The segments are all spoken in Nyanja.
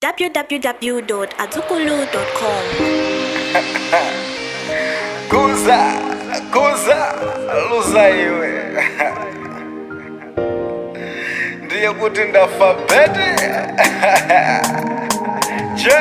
www.azukulu.com. kuza kuza luza iwe ndiye kuti ndafa bete je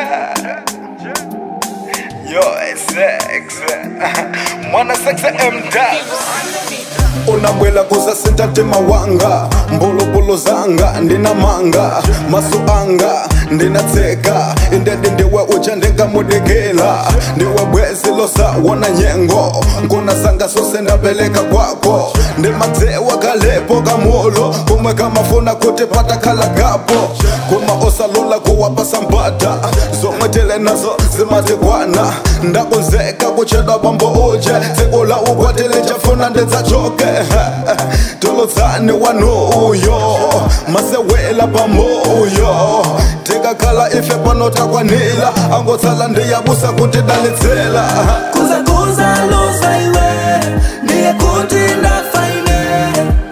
yo sex mwana sexe mdas unabwela kuzasinta tema wanga mbulubulu zanga ndina manga masu anga ndinatseka indedi ndiwe ucha ndingamudikila ndiwe bwezi losa wona nyengo nkuna zanga sose ndapeleka kwako ndimadzewa kalepo kamulo kumwe kamafuna kuti patakhala gapo kuma osalula kuwapasa mpata zomwe tili nazo zimatikwana ndakonzeka kuchedwa bambo uje dzikula ukwatili chafuna ndidzachoke tulutsani wanuyo masewela pamoyo tikakhala ife pano takwanila angotsala ndiyabusa kuti dalitsela kuza kuza luza iwe ndiye kuti ndafa ine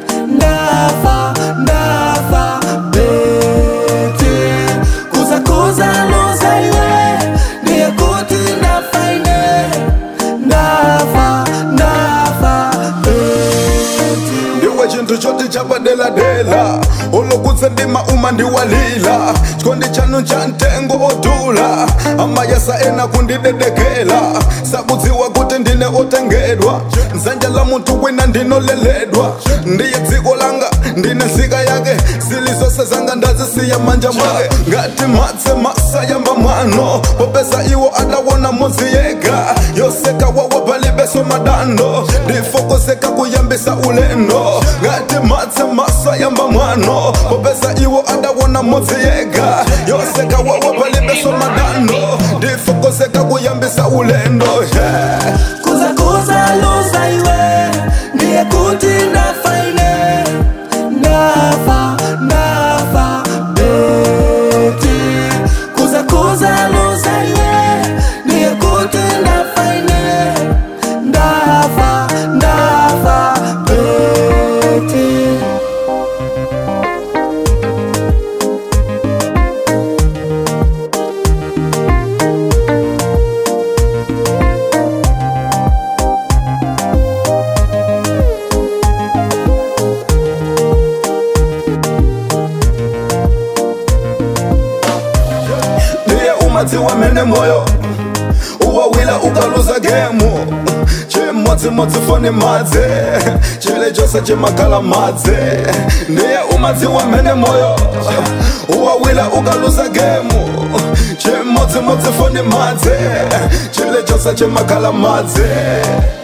ndafa ndafa bete kuza kuza luza iwe ndiye kuti ndafa ine ndafa ndafa bete ndiwe chinthu choti chapadeladela ulokutse ndima uma ndiwalila chikondi chanu cha mtengo odula amayesa ena kundidedekela sakudziwa kuti ndine otengedwa nzanja la munthu wina ndinoleledwa ndiye dziko langa ndine nzika yake zili zonse zanga ndazisiya manja mwake ngati matse masayamba mwano popeza iwo adawona modzi yega yoseka wawa palibeso madando ndifokoseka kuyambisa ulendo ngati matse masayamba mwano popeza iwo adawona modzi yega yoseka wawa palibeso madando ndifokoseka kuyambisa ulendo yeah. kuza kuza luza iwe ndiye kuti ndafa ine ndafa ndafa bete kuza kuza luza iwe ndiye kuti ndafa ine ndafa ndafa bete ndiye umadziwa mene moyo uwawila ukaluza gemu chimodzimodzi foni madze chile chose chimakhala madze ndiye umadziwa mene moyo uwawila ukaluza gemu chimodzimodzi foni madze chile chose chimakhala madze